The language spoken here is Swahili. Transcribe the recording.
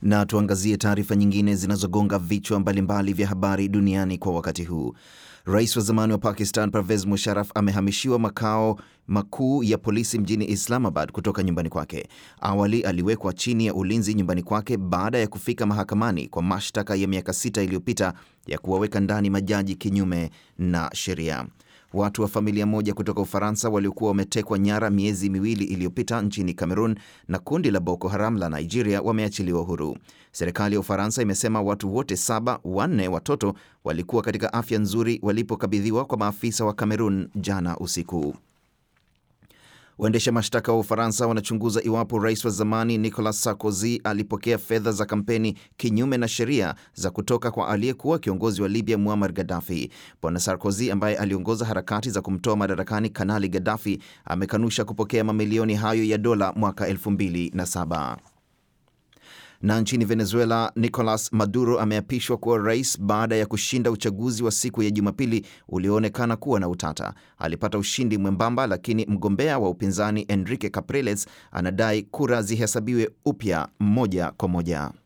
Na tuangazie taarifa nyingine zinazogonga vichwa mbalimbali vya habari duniani kwa wakati huu. Rais wa zamani wa Pakistan Pervez Musharraf amehamishiwa makao makuu ya polisi mjini Islamabad kutoka nyumbani kwake. Awali aliwekwa chini ya ulinzi nyumbani kwake baada ya kufika mahakamani kwa mashtaka ya miaka sita iliyopita ya kuwaweka ndani majaji kinyume na sheria. Watu wa familia moja kutoka Ufaransa waliokuwa wametekwa nyara miezi miwili iliyopita nchini Cameroon na kundi la Boko Haram la Nigeria wameachiliwa huru. Serikali ya Ufaransa imesema watu wote saba, wanne watoto, walikuwa katika afya nzuri walipokabidhiwa kwa maafisa wa Cameroon jana usiku. Waendesha mashtaka wa Ufaransa wanachunguza iwapo rais wa zamani Nicolas Sarkozy alipokea fedha za kampeni kinyume na sheria za kutoka kwa aliyekuwa kiongozi wa Libya Muammar Gaddafi. Bwana Sarkozy ambaye aliongoza harakati za kumtoa madarakani Kanali Gaddafi amekanusha kupokea mamilioni hayo ya dola mwaka 2007 na nchini Venezuela, Nicolas Maduro ameapishwa kuwa rais baada ya kushinda uchaguzi wa siku ya Jumapili ulioonekana kuwa na utata. Alipata ushindi mwembamba, lakini mgombea wa upinzani Enrique Capriles anadai kura zihesabiwe upya moja kwa moja.